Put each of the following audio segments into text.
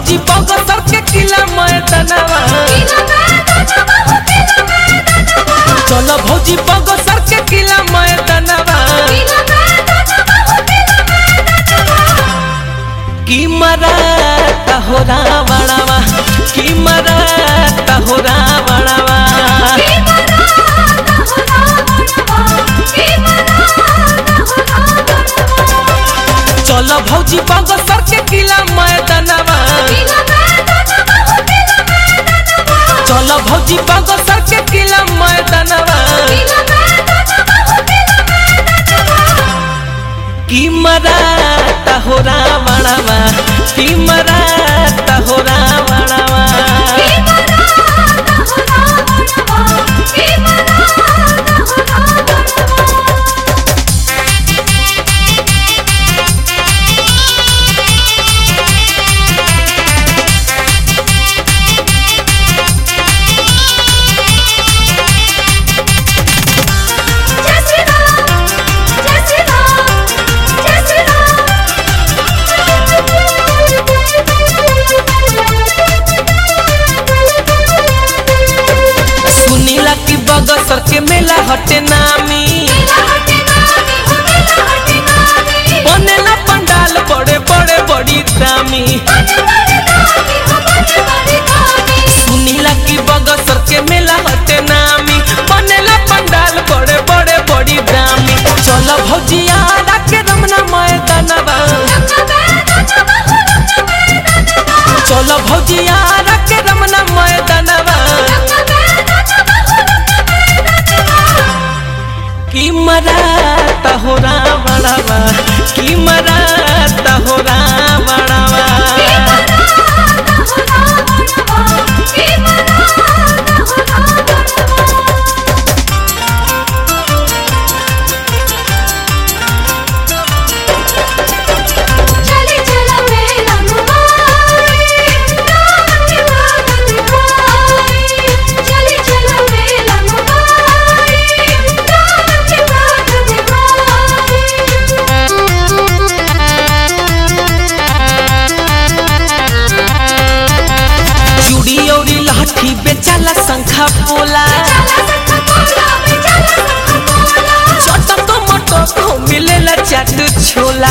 भौजी बगसर के किला मैदानवा चल भौजी बगसर के किला मैदानवा की मराता हो रावणवा की मराता हो रावणवा चल भौजी बगसर के किला मैदानवा चल भौजी बगसर के किला मैदानवा की मराता हो रावणवा की मराता हो रावणवा सुनीला की बगसर के मेला हटे नामी बनेला पंडाल बड़े बड़े बड़ी दामी सुनीला की बगसर के मेला हटे नामी बनेला पंडाल बड़े बड़े बड़ी दामी चल भौजिया के रमना मैदानवा चल भौजिया के रमना मैदानवा की मराता हो रावणवा की मराता हो रावणवा चली चला मेला मुबाई राम की बात दिखाई चली चला मेला मुबाई राम की बात चूड़ी और लाठी बेचाला शंखा पोला छोटा तो मोटो को मिलेला चाट छोला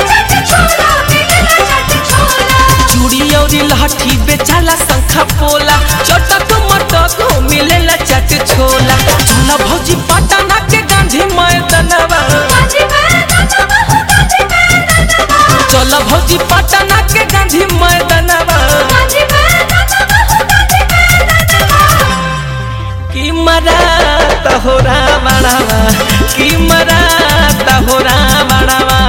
चूड़ी और लाठी बेचाला शंखा पोला छोटा तो मोटो को मिलेला चाट छोला चला भौजी पटना के गांधी मैदानवा चल भौजी पटना के गांधी मैदानवा की मराता हो रावणवा की मराता हो रावणवा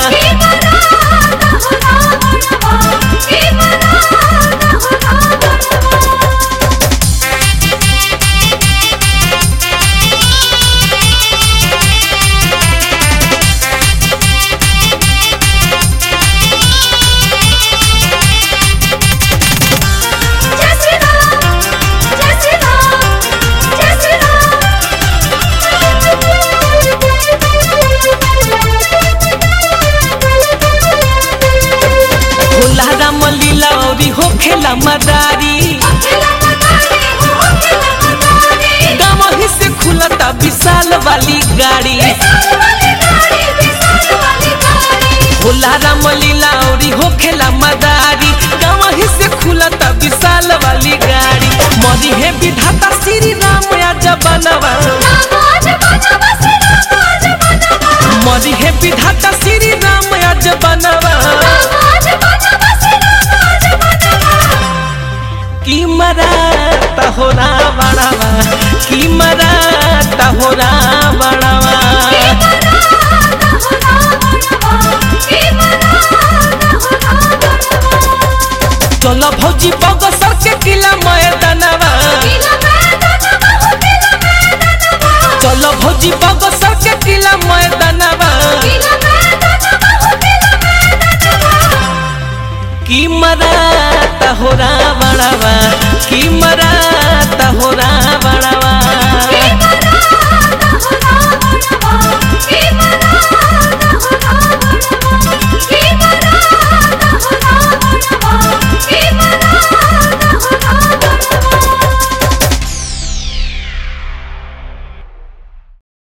होला राम लीला और हो खेला मदारी गाँव ही से खुलता विशाल वाली गाड़ी होला राम लीला और हो खेला मदारी गाँव ही से खुलता विशाल वाली गाड़ी मरी है विधाता श्री राम या जबनवा मरी है विधाता श्री राम या जबनवा की मराता हो रावणवा की मराता हो रावणवा चल भौजी बगसर के किला मैदानवा चल भौजी बगसर के किला मैदानवा की मराता हो रावणवा